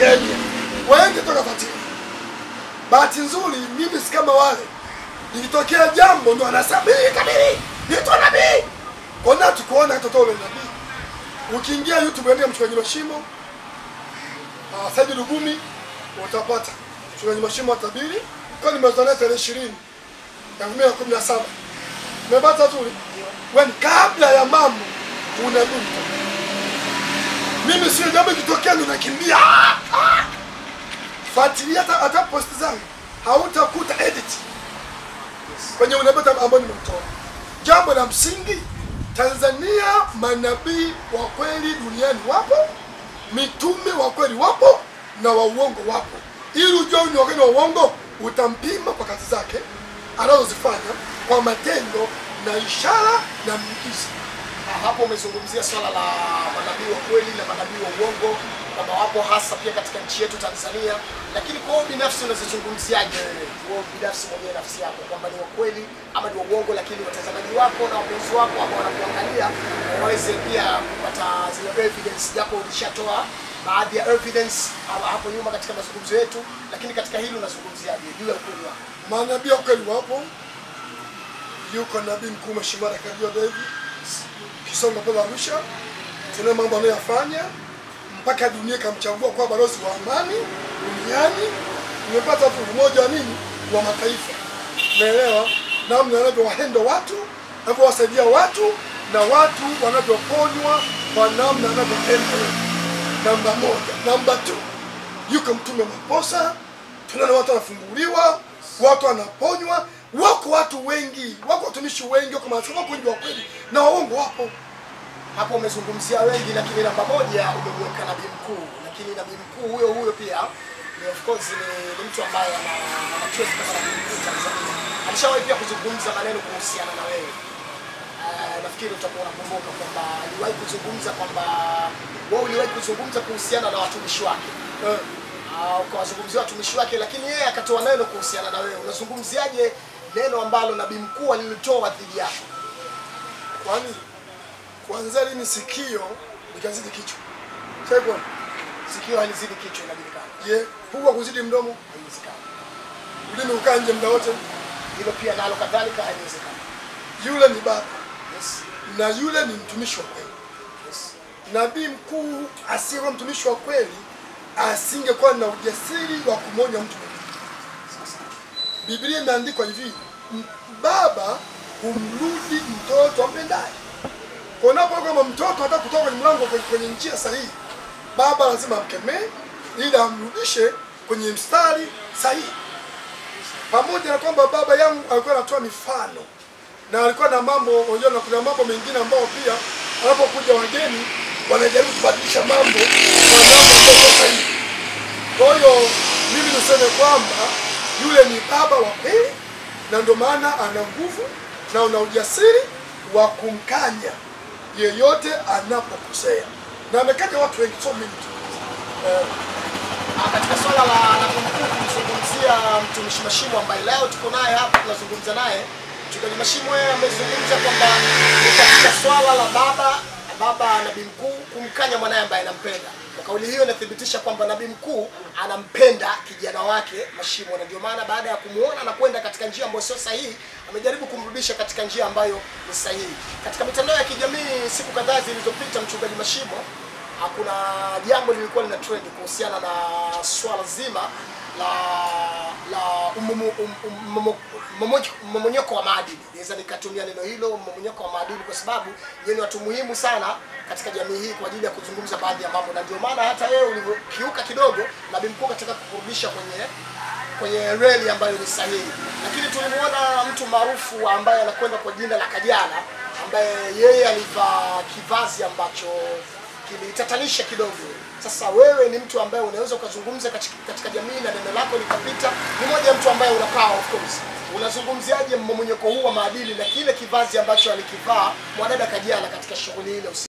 Kenya, wengi toka Fatini. Bahati nzuri mimi si kama wale, ikitokea jambo ndo anasema mimi tabiri, nitwa nabii. Kwa nini tukuona hata ule nabii? Ukiingia YouTube andika mchungaji Mashimo, uh, Saidi Lugumi utapata mchungaji Mashimo wa tabiri. Kwa nimezania tarehe 20 ya 2017. Umepata tu? Wewe kabla ya mambo unabii. Mimi sio jambo ikitokea ndo nakimbia. Ah, ah. Fuatilia hata hata post zangu. Hautakuta edit. Kwenye unabii ambao nimetoa. Jambo la msingi Tanzania manabii wa kweli duniani wapo, mitume wa kweli wapo na wa uongo wapo. Ili ujue ni wakati wa uongo, utampima kwa kazi zake anazozifanya kwa matendo na ishara na miujiza. Ah, hapo umezungumzia swala la manabii wa kweli na manabii wa uongo kwamba wapo hasa pia katika nchi yetu Tanzania, lakini kwa wewe binafsi unazozungumziaje wewe wewe binafsi mwenyewe nafsi yako kwamba ni wa kweli ama ni wa uongo, lakini watazamaji wako na wapenzi wako ambao wanakuangalia waweze pia kupata zile evidence, japo ulishatoa baadhi ya evidence ha- hapo nyuma katika mazungumzo yetu, lakini katika hili unazungumziaje juu ya ukweli wako? Manabii wa kweli wapo. Yuko nabii mkuu Mheshimiwa Rekabio David Kisonga pale Arusha, tuna mambo anayoyafanya mpaka dunia ikamchagua kuwa balozi wa amani duniani. Nimepata tu umoja wa nini wa mataifa, naelewa namna anavyowahendo watu, anavyowasaidia watu na watu wanavyoponywa kwa namna anavyopenda. Namba moja. Namba tu, yuko mtume Maposa, tunaona watu wanafunguliwa, watu wanaponywa. Wako watu wengi, wako watumishi wengi, wako maaskofu, wako wengi wa kweli na waongo wapo. hapo umezungumzia wengi, lakini namba moja umemweka nabii mkuu, lakini nabii mkuu huyo huyo pia ni of course ni, ni mtu ambaye ana ana trace kama nabii mkuu Tanzania. Alishawahi pia kuzungumza maneno kuhusiana na wewe. Uh, nafikiri utakuwa unakumbuka kwamba aliwahi kuzungumza kwamba wewe uliwahi kuzungumza kuhusiana na watumishi wake Eh, uh, ukawazungumzia watumishi wake, lakini yeye akatoa neno kuhusiana na wewe. Unazungumziaje neno ambalo nabii mkuu alilitoa dhidi yako? kwani kuanzia lini sikio likazidi kichwa? Chekwa, Sikio halizidi kichwa, inajulikana, je, pua kuzidi mdomo, haiwezekani. ulimi ukaa nje muda wote? hilo pia nalo kadhalika haiwezekani. Yule ni baba Yes, na yule ni mtumishi wa kweli. yes. Nabii mkuu asiyekuwa mtumishi wa kweli asingekuwa na ujasiri wa kumwonya mtu mwingine. Sasa Biblia imeandikwa hivi, m- baba humrudi mtoto ampendaye. Kwa unapo kama mtoto hata kutoka kwenye mlango kwenye, kwenye njia sahihi, baba lazima amkemee ili amrudishe kwenye mstari sahihi. Pamoja na kwamba baba yangu alikuwa anatoa mifano na alikuwa na mambo, unajua, na kuna mambo mengine ambayo pia wanapokuja wageni wanajaribu kubadilisha mambo kwa mambo ambayo sio sahihi. Kwa hiyo mimi niseme kwamba yule ni baba wa kweli, na ndio maana ana nguvu na una ujasiri wa kumkanya yeyote anapokosea, na amekanya watu wengi, so many tu. Eh, Ah, katika swala la nabii mkuu kumzungumzia mtumishi Mashimo ambaye leo tuko naye hapa tunazungumza naye. Mchungaji Mashimo yeye amezungumza kwamba ni katika swala la baba baba nabii mkuu kumkanya mwanaye ambaye anampenda. Kwa kauli hiyo inathibitisha kwamba nabii mkuu anampenda kijana wake Mashimo, na ndio maana baada ya kumuona na kwenda katika njia ambayo sio sahihi, amejaribu kumrudisha katika njia ambayo ni sahihi. Katika mitandao ya kijamii siku kadhaa zilizopita, mchungaji Mashimo Ah, kuna jambo lilikuwa lina trend kuhusiana na swala zima la la umumu- um- um- momo- momo- mmomonyoko wa maadili. Naweza nikatumia neno hilo mmomonyoko wa maadili, kwa sababu yeye ni watu muhimu sana katika jamii hii kwa ajili ya kuzungumza baadhi ya mambo, na ndio maana hata wewe ulivyokiuka kidogo, nabii mkuu katika kukurudisha kwenye kwenye reli ambayo ni sahihi, lakini tulimuona mtu maarufu ambaye anakwenda kwa jina la Kajala ambaye yeye alivaa kivazi ambacho kilitatanisha kidogo. Sasa wewe ni mtu ambaye unaweza ukazungumza katika, katika jamii na neno lako likapita. Ni moja ya mtu ambaye una power of course. Unazungumziaje mmomonyoko huu wa maadili na kile kivazi ambacho alikivaa mwanadada Kajala katika shughuli ile usiku?